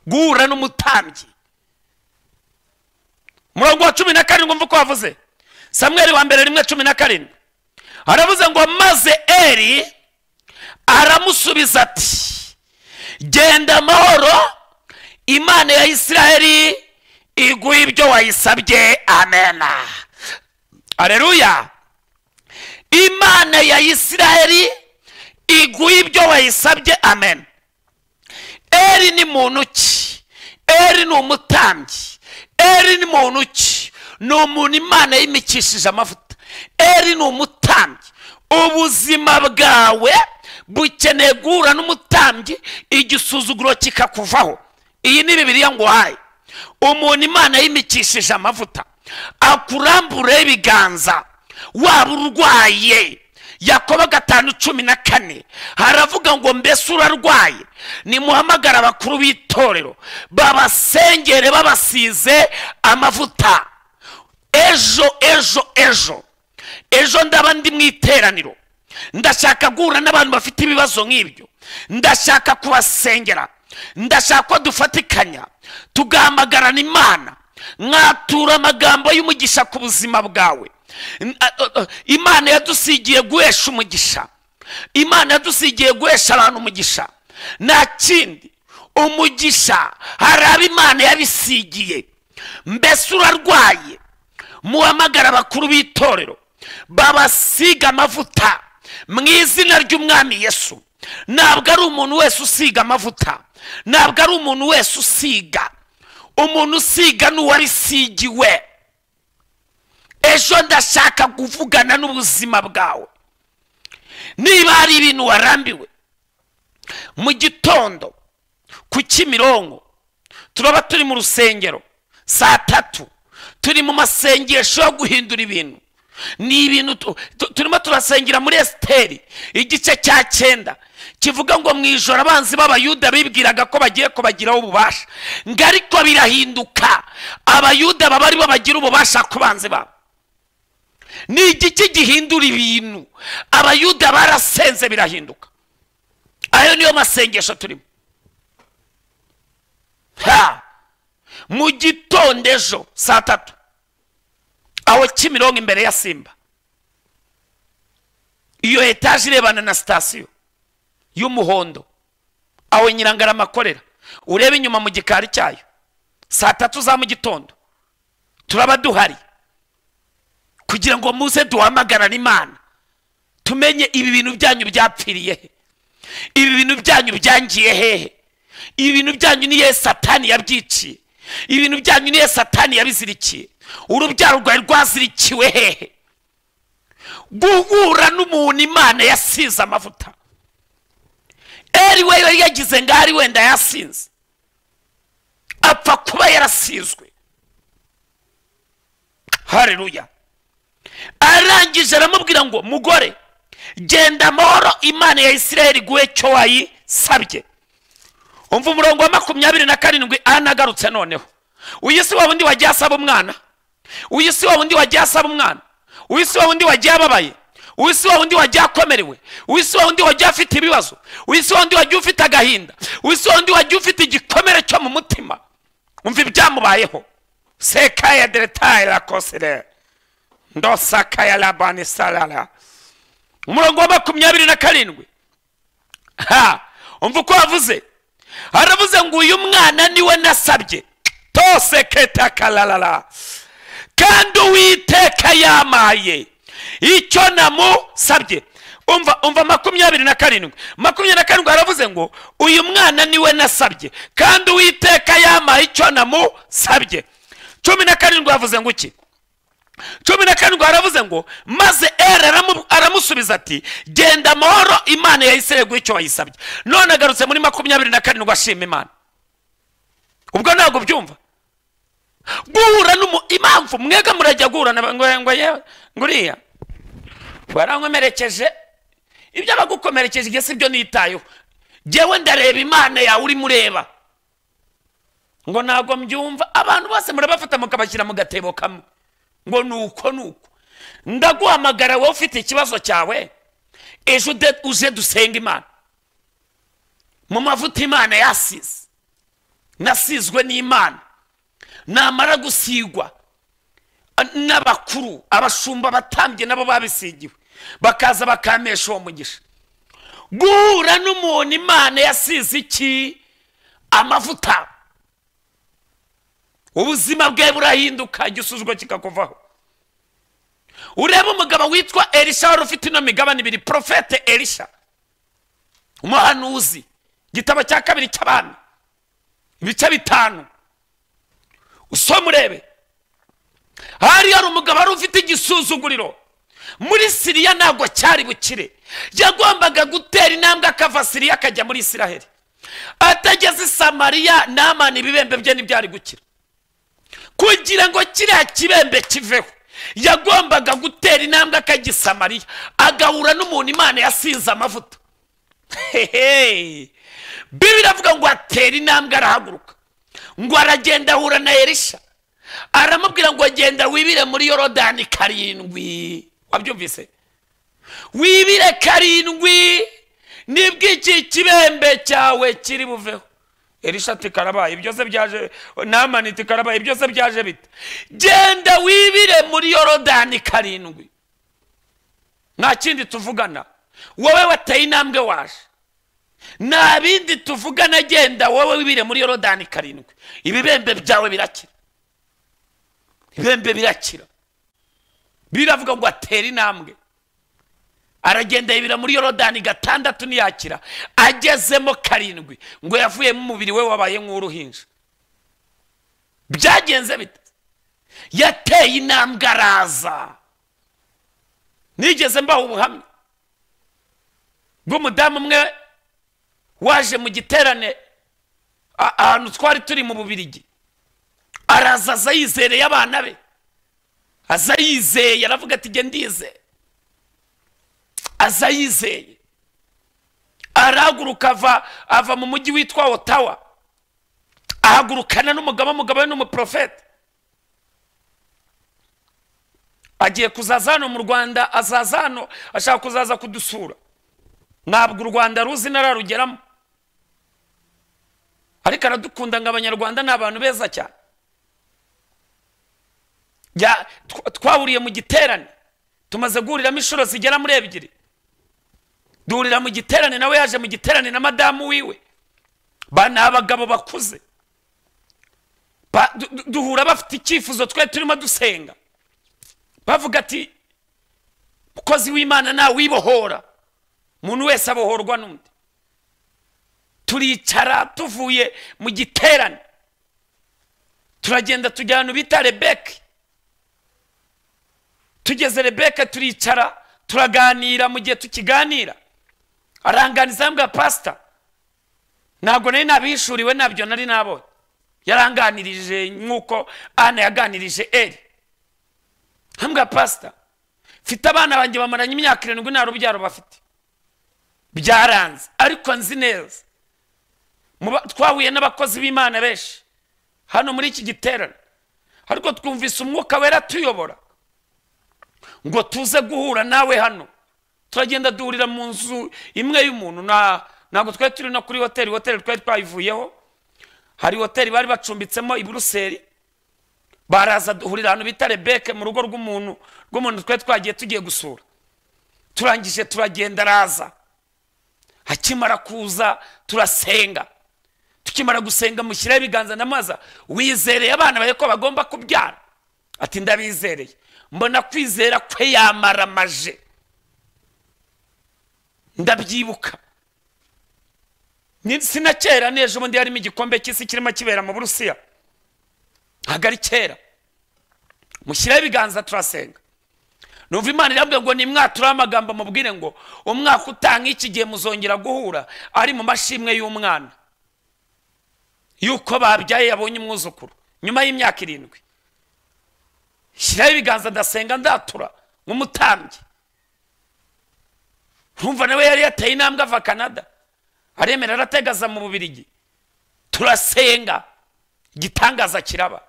guhura n'umutambyi umurongo wa cumi na karindwi umva uko wavuze samweri wa mbere rimwe cumi na karindwi aravuze ngo maze eri aramusubiza ati genda amahoro imana ya isiraheli iguhe ibyo wayisabye amena aleluya imana ya isiraheli iguhe ibyo wayisabye amen eri ni muntu ki eri ni umutambyi eri ni muntu ki ni umuntu imana yimikishije amavuta eri ni umutambyi ubuzima bwawe bukeneye guhura n'umutambyi igisuzuguro kikakuvaho iyi ni bibiriya ngo uhaye umuntu imana yimikishije amavuta akurambureho ibiganza waba urwaye yakobo gatanu cumi na kane haravuga ngo mbese urarwaye nimuhamagara abakuru b'itorero babasengere babasize amavuta ejo ejo ejo ejo ndaba ndi mu iteraniro ndashaka guhura n'abantu bafite ibibazo nk'ibyo ndashaka kubasengera ndashaka ko dufatikanya tugahamagarana imana mwatura amagambo y'umugisha ku buzima bwawe N- a- a- a- imana yadusigiye guhesha umugisha imana yadusigiye guhesha abantu umugisha nta kindi umugisha hari abo imana yabisigiye mbese urarwaye muhamagara abakuru b'itorero babasiga amavuta mu izina ry'umwami yesu ntabwo ari umuntu wese usiga amavuta ntabwo ari umuntu wese usiga umuntu usiga ni uwarisigiwe ejo ndashaka kuvugana n'ubuzima bwawe niba hari ibintu warambiwe mu gitondo ku kimironko turaba turi mu rusengero saa tatu turi mu masengesho yo guhindura ibintu ni ibintu tu- tu- turimo turasengera muri esiteri igice cya cyenda kivuga ngo mu ijoro abanzi b'abayuda bibwiraga ko bagiye kubagiraho ububasha ngo ariko birahinduka abayuda baba aribo bagira ububasha ku banzi babo ni igiki gihindura ibintu abayuda barasenze birahinduka ayo niyo masengesho turimo ha mu gitondo ejo saa tatu aho kimironko imbere ya simba iyo etaje irebana na sitasiyo y'umuhondo aho nyirangarama akorera urebe inyuma mu gikari cyayo saa tatu za mu gitondo turaba duhari kugira ngo muze duhamagarane imana tumenye ibi bintu byanyu byapfiriye he ibi bintu byanyu byangiye hehe ibi bintu byanyu niye satani yabyiciye ibi bintu byanyu niye satani yabizirikiye urubyaro rwawe rwazirikiwe hehe guhura n'umuntu imana yasize amavuta eri we yari yagize ngo ari wenda yasinze apfa kuba yarasizwe hareruya arangije aramubwira ngo mugore genda amahoro imana ya isiraheli iguhe cyo wayisabye umva umurongo wa makumyabiri na karindwi anagarutse noneho uyu si wa wundi wagiye asaba umwana uyu si wa wundi wagiye asaba umwana uyu si wa wundi wagiye ababaye uyu si wa wundi wagiye akomerewe uyu si wa wundi wagiye afite ibibazo uyu si wa wundi wagiye ufite agahinda uyu si wa wundi wagiye ufite igikomere cyo mu mutima umva ibyamubayeho sekaya deretaye rakosere ndosakaya labani salala umurongo wa makumyabiri na karindwi ha umva uko wavuze haravuze ngo uyu mwana niwe nasabye tose ketakalalala kandi uwiteka yamaye icyo namusabye umva umva makumyabiri na karindwi makumyabiri na karindwi haravuze ngo uyu mwana niwe nasabye kandi uwiteka yampaye icyo namusabye cumi na karindwi havuze ngo iki cumi na karindwi haravuze ngo maze eri aramu- aramusubiza ati genda amahoro imana yahise guha icyo wayisabye none agarutse muri makumyabiri na karindwi ashima imana ubwo ntabwo ubyumva guhura n'umu impamvu mwega murajya guhura na ngo ngo yewe nguriya warankomerekeje ibyo abagukomerekeje ibyo si byo nitayeho jyewe ndareba imana yawe urimo ureba ngo ntabwo mbyumva abantu bose murabafata mukabashyira mu gatebo kamwe ngo ni uko ni uko ndaguhamagara wowe ufite ikibazo cyawe ejo ude- uje dusenga imana mu mavuta imana yasize nasizwe n'imana namara gusigwa n'abakuru abashumba batambye nabo babisigiwe bakaza bakamesha uwo mugisha guhura n'umuntu imana yasize iki amavuta ubuzima bwe burahinduka igisuzuguro kikakuvaho urebe umugabo witwa elisha wari ufite ino migabane ibiri profete elisha umuhanuzi igitabo cya kabiri cy'abami ibice bitanu usoma urebe hari hari umugabo wari ufite igisuzuguriro muri siriya ntabwo cyari bukire yagombaga gutera intambwe akava siriya akajya muri isiraheli atageze i samariya namana ibibembe bye ntibyari gukira kugira ngo kiriya kibembe kiveho yagombaga gutera intambwe akagisamariya agahura n'umuntu imana yasinze amavuta hehe bibiri avuga ngo atera intambwe arahaguruka ngo aragenda ahura na elisha aramubwira ngo agenda wibire muri yorodani karindwi wabyumvise wibire karindwi nibwo iki kibembe cyawe kiri buveho elisha ati karabaye byose byaje namani ati karabaye byose byaje bite genda wibire muri yorodani karindwi nta kindi tuvugana wowe wateye intambwe waje nta bindi tuvugana genda wowe wibire muri yorodani karindwi ibibembe byawe birakira ibibembe birakira biravuga ngo atera intambwe aragenda yibira muri yorodani gatandatu ntiyakira agezemo karindwi ngo yavuyemo umubiri we wabaye nk'uruhinja byagenze bite yateye intambwe araza nigeze mbaha ubuhamya bw'umudamu umwe waje mu giterane a- ahantu twari turi mu bubirigi araza aza yizereye abana be aza yizeye aravuga ati jye ndizeye aza yizeye arahaguruka ava ava mu mujyi witwa otawa ahagurukana n'umugabo umugabo we ni umuprofete agiye kuzaza hano mu rwanda azaza hano ashaka kuzaza kudusura ntabwo u rwanda ruzi nararugeramo ariko aradukunda ngo abanyarwanda ni abantu beza cyane Ya- tw- twahuriye mu giterane tumaze guhuriramo inshuro zigera muri ebyiri duhurira mu giterane nawe yaje mu giterane na madamu wiwe ba ni abagabo bakuze Ba- du- du- duhura bafite icyifuzo twari turimo dusenga bavuga ati mukozi w'imana nawe wibohora umuntu wese abohorwa n'undi turicara tuvuye mu giterane turagenda tujya ahantu bita rebeki tugeze rebeka turicara turaganira mu gihe tukiganira aranganiza yambwira pasita ntabwo nari nabihishuriwe ntabyo nari nabonye yaranganirije nk'uko ana yaganirije eri hambwa pasita mfite abana banjye bamaranye imyaka irindwi nta rubyaro bafite byaranze ariko nzi neza Mu ba- twahuye n'abakozi b'imana benshi hano muri iki giterane ariko twumvise umwuka wera tuyobora ngo tuze guhura nawe hano turagenda duhurira mu nzu imwe y'umuntu na ntabwo twari turi no kuri hoteli hoteli twari twayivuyeho hari hoteli bari bacumbitsemo i buruseli baraza duhurira ahantu bita rebeke mu rugo rw'umuntu rw'umuntu twari twagiye tugiye gusura turangije turagenda araza akimara kuza turasenga tukimara gusenga mushyiraho ibiganza n'amaza wizereye abana bawe ko bagomba kubyara ati ndabizereye mbona kwizera kwe yamaramaje ndabyibuka Ni- sinakera n'ejo bundi harimo igikombe cy'isi kirimo kibera mu burusiya ntabwo ari kera mushyiraho ibiganza turasenga numva imana irambwira ngo nimwature amagambo mubwire ngo umwaka utaha nk'iki gihe muzongera guhura ari mu mashimwe y'umwana yuko babyaye yabonye umwuzukuru nyuma y'imyaka irindwi shyiraho ibiganza ndasenga ndatura nk'umutambyi ntumva nawe yari yateye intambwe ava canada aremera arategaza mu bubirigi turasenga igitangaza kiraba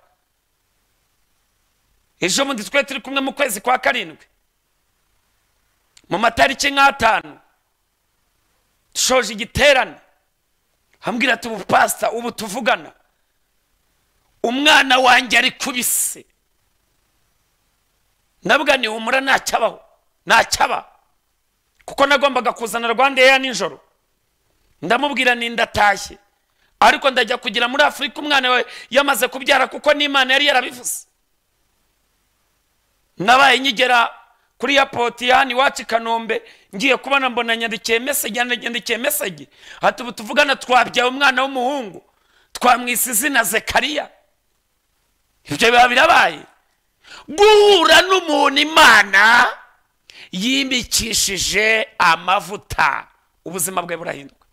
ejo bundi twe turi kumwe mu kwezi kwa karindwi mu matariki nk'atanu dushoje igiterane hambwira ati ubu pasita ubu tuvugana umwana wanjye ari kubise nabwa nihumura ntacyabaho ntacyaba kuko nagombaga kuzana rwanda eya nijoro ndamubwira ni ndatashye ariko ndajya kugira muri afurika umwana we yamaze kubyara kuko n'imana yari yarabivuze nabaye nkigera kuri yapoti ya hano iwacu i kanombe ngiye kubona mbona nyandikiye mesegi nyandikiye mesegi hati ubu tuvugana twabyaye umwana w'umuhungu twamwise izina zekariya ibyo biba birabaye guhura n'umuntu imana yimikishije amavuta ubuzima bwe burahinduka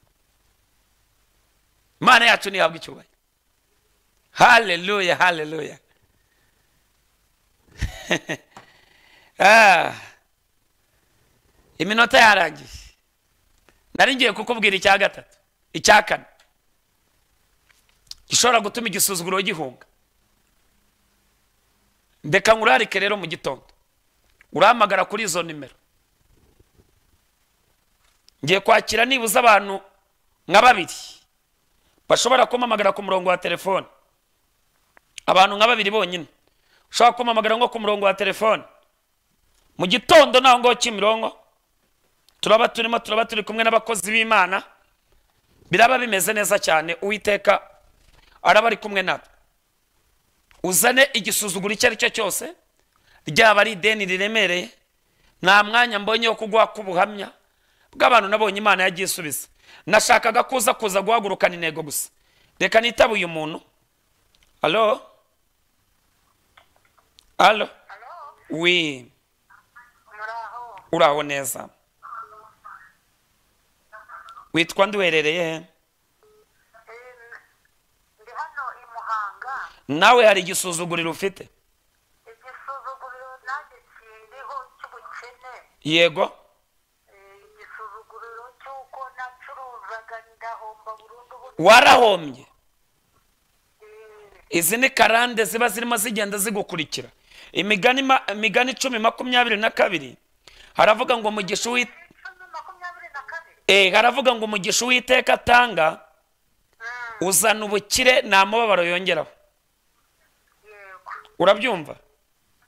imana yacu ntihabwa icyubahiro haleluya haleluya Ah. iminota yarangiye nari ngiye kukubwira icya gatatu icya kane gishobora gutuma igisuzuguro gihunga ndeka nkurarike rero mu gitondo urahamagara kuri izo nimero ngiye kwakira nibuze abantu nka babiri bashobora kumpamagara ku murongo wa telefone abantu nka babiri bonyine ushobora kumpamagara nko ku murongo wa telefone mu gitondo naho ngaho kimironko turaba turimo turaba turi kumwe n'abakozi b'imana biraba bimeze neza cyane uwiteka araba ari kumwe natwe uzane igisuzuguro icyo ari cyo cyose ryaba ari ideni riremereye nta mwanya mbonye wo kuguha k'ubuhamya bw'abantu nabonye imana yagiye isubiza nashakaga kuza kuza guhagurukana intego gusa reka nitabe uyu muntu alo alo Halo, wi muraho uraho neza witwa nduherereye he Em, ndi hano i Muhanga nawe hari igisuzuguriro ufite igisuzuguriro nanjye kiriho cy'ubukene yego Eh, igisuzuguriro cy'uko nacuruzaga ndahomba burundu burundu warahomye Eh, izi ni karande ziba zirimo zigenda zigukurikira imigani ma- imigani icumi makumyabiri na kabiri haravuga ngo umugisha uwit icumi makumyabiri na kabiri eh, haravuga ngo umugisha uwiteka atanga uzana ubukire nta mubabaro yongeraho yego urabyumva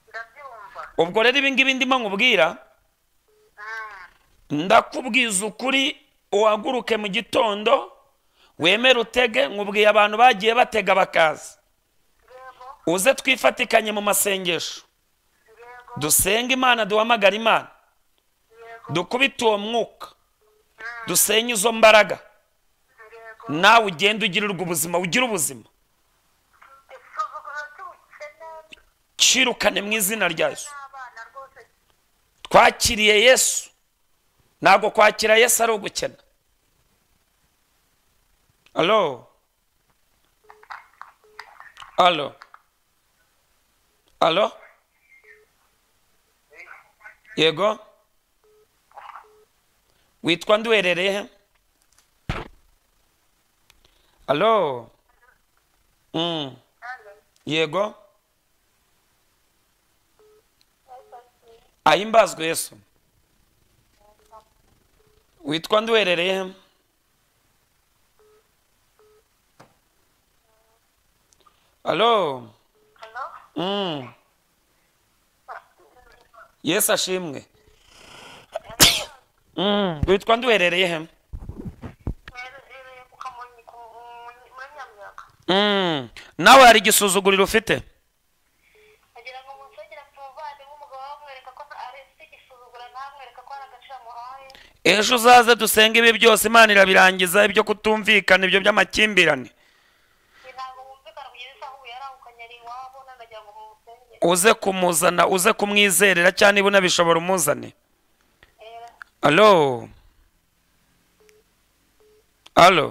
ndabyumva ubwo rero ibi ngibi ndimo nkubwira Mm, ndakubwiza ukuri uhaguruke mu gitondo wemere utege nkubwiye abantu bagiye batega bakaza yego uze twifatikanye mu masengesho yego dusenga imana duhamagara imana yego dukubite uwo mwuka dusenye izo mbaraga yego nawe ugenda ugirirwa ubuzima ugire ubuzima isuzuguriro cy'ubukene kirukane mu izina rya yesu n'abana rwose twakiriye yesu ntabwo kwakira yesu ari ugukena alo alo alo yego witwa nduherereye he alo mm. yego ahimbazwe yesu witwa nduherereye he? alo hano mm. yesu ashimwe mm. witwa nduherereye he? mwerezereye ku kamonyi ku muri nyamyaka mm. nawe hari igisuzuguriro ufite agira ngo umusegera ku muvandimwe umugabo wamwereka ko ari ufite igisuzugura ntamwereka ko hari agaciro amuhaye ejo uzaze dusenge ibi byose imana irabirangiza ibyo kutumvikana ibyo by'amakimbirane Njye ntabwo wumvikana kugeza isaha ubu yarahukanye ari iwabo nanagira ngo mumusengere uze kumuzana uze kumwizerera cyangwa niba unabishobora umuzane Eh, alo alo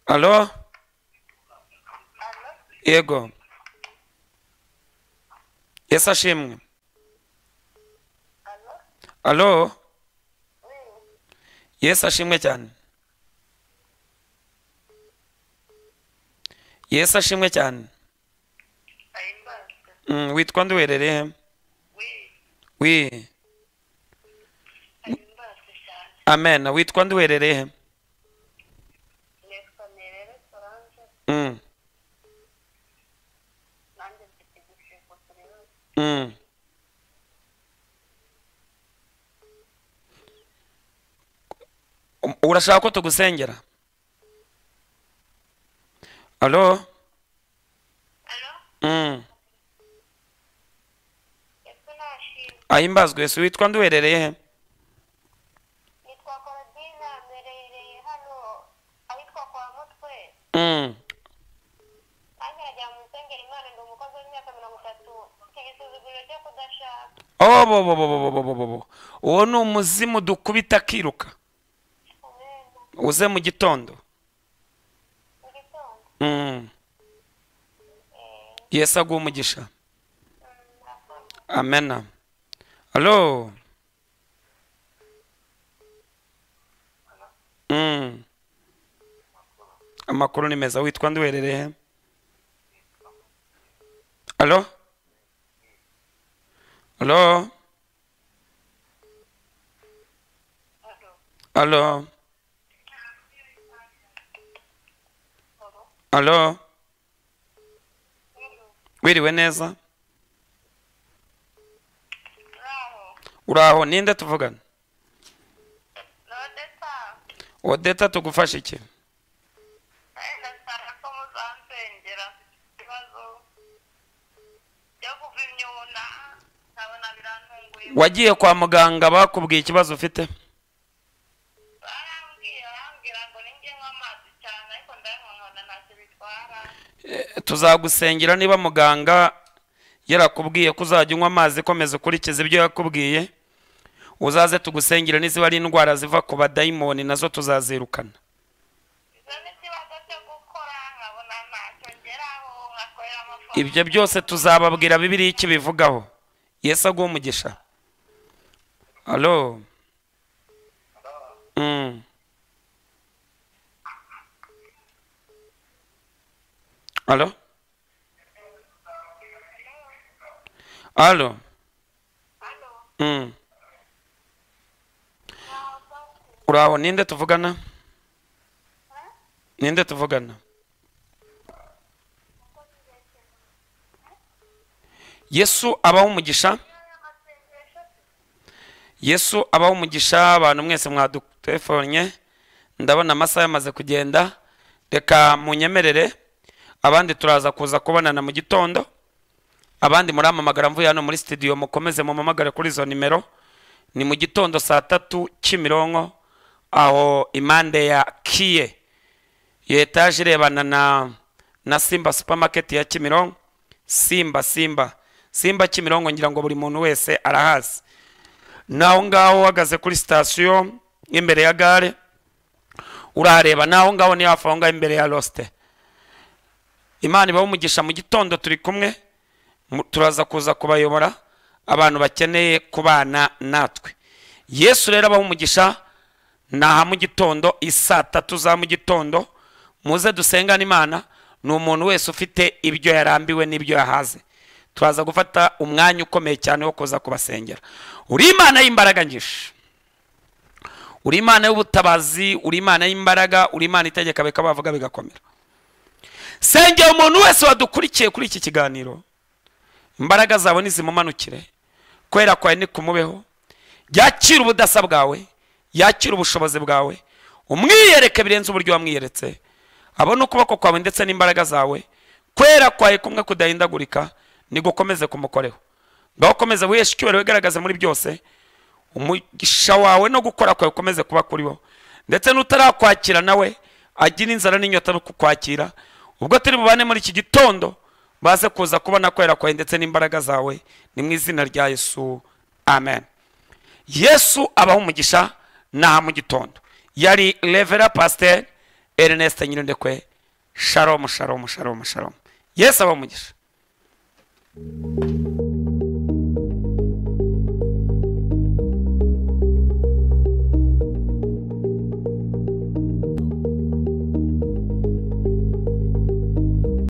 alo allo? yego yesu ashimwe Allo? alo Eh, yesu ashimwe cyane yesu ashimwe cyane ahimbaze. Mm, witwa nduherereye he? We, wi ahimbaze cyane. amen witwa nduherereye he? Nitwa Nirere Solange, Mm, nanjye mfite igishego kuri we. mm. Um, urashaka ko tugusengera alo Allo? Mm. Yesu nashimwe. ahimbazwe yesu witwa nduherereye he? Nitwa Korodina, mbereye hano ahitwa kwa Mutwe. Mm. Nanjye nagira ngo musengere Imana, ndi umukozi w'imyaka mirongo itatu. Mfite igisuzuguriro cyo kudashaka. Oh, bo, bo, bo, bo, bo, bo, bo, bo. uwo ni umuzimu dukubita akiruka Uburenga. uze mu gitondo Mu gitondo. Mm. Eh, yesu aguha umugisha mm, murakoze. amena alo Mm. amakuru ni meza witwa nduherereye alo alo Allo? alo Allo? alo Allo? wiriwe neza Uraho? uraho ninde tuvugana Lodesa? odeta tugufasha iki Eh, ndashaka ko muzansengera ibibazo byo kuva imyuna nkabona birantunguye wagiye kwa muganga bakubwiye ikibazo ufite barambwiye barambwira ngo ninjye nywa amazi cyane ariko ndayanywa nkabona ntacyo bitwara Eh, tuzagusengera niba muganga yarakubwiye ko uzajya unywa amazi komeza ukurikiza ibyo yakubwiye uzaze tugusengere n'iziba ari indwara ziva ku badayimoni nazo tuzazirukana izo ni ikibazo cyo gukora nkabona ntacyo ngeraho nkakorera amafaranga ibyo byose tuzababwira bibiri iki bivugaho yesu aguha umugisha alo Mm. alo alo hano Mm. ntabwo uraho ninde tuvugana ninde tuvugana yesu abaho umugisha amasengesho yesu abaho umugisha abantu mwese mwadutefonye ndabona amasaha yamaze kugenda reka munyemerere abandi turaza kuza kubonana mu gitondo abandi muramamagara mvuye hano muri studio mukomeze mumamagare kuri izo nimero ni mu gitondo saa tatu kimironko aho impande ya kiye iyo etaje irebana na na simba supamaketi ya kimironko simba simba simba kimironko ngira ngo buri muntu wese arahazi naho ngaho uhagaze kuri sitasiyo imbere ya gare urahareba naho ngaho niyo hafi aho ngaho imbere ya losite imana ibaha umugisha mu gitondo turi kumwe mu- turaza kuza kubayobora abantu bakeneye kubana natwe yesu rero abaha umugisha ni aha mu gitondo i saa tatu za mu gitondo muze dusengane imana ni umuntu wese ufite ibyo yarambiwe n'ibyo yahaze turaza gufata umwanya ukomeye cyane wo kuza kubasengera uri imana y'imbaraga nyinshi uri imana y'ubutabazi uri imana y'imbaraga uri imana itegeka bikaba bavuga bigakomera sengera umuntu wese wadukurikiye kuri iki kiganiro imbaraga zawe nizimumanukire kwera kwawe ni kumubeho yakire ubudasa bwawe yakire ubushobozi bwawe umwiyereke birenze uburyo wamwiyeretse abone ukuboko kwawe ndetse n'imbaraga zawe kwera kwawe kumwe kudahindagurika nigukomeze kumukoreho ngaho komeza wiheshe icyubahiro wigaragaze muri byose umugisha wawe no gukora kwawe ukomeze kuba kuri wowe ndetse n'utarakwakira nawe agira inzara n'inyota no kukwakira ubwo turi bubane muri iki gitondo baze kuza kubona kwera kwawe ndetse n'imbaraga zawe ni mu izina rya yesu amen yesu abaha umugisha n'aha mu gitondo yari revera pasiteri erineste nyirindekwe sharomu sharomu sharomu sharomu yesu abaha umugisha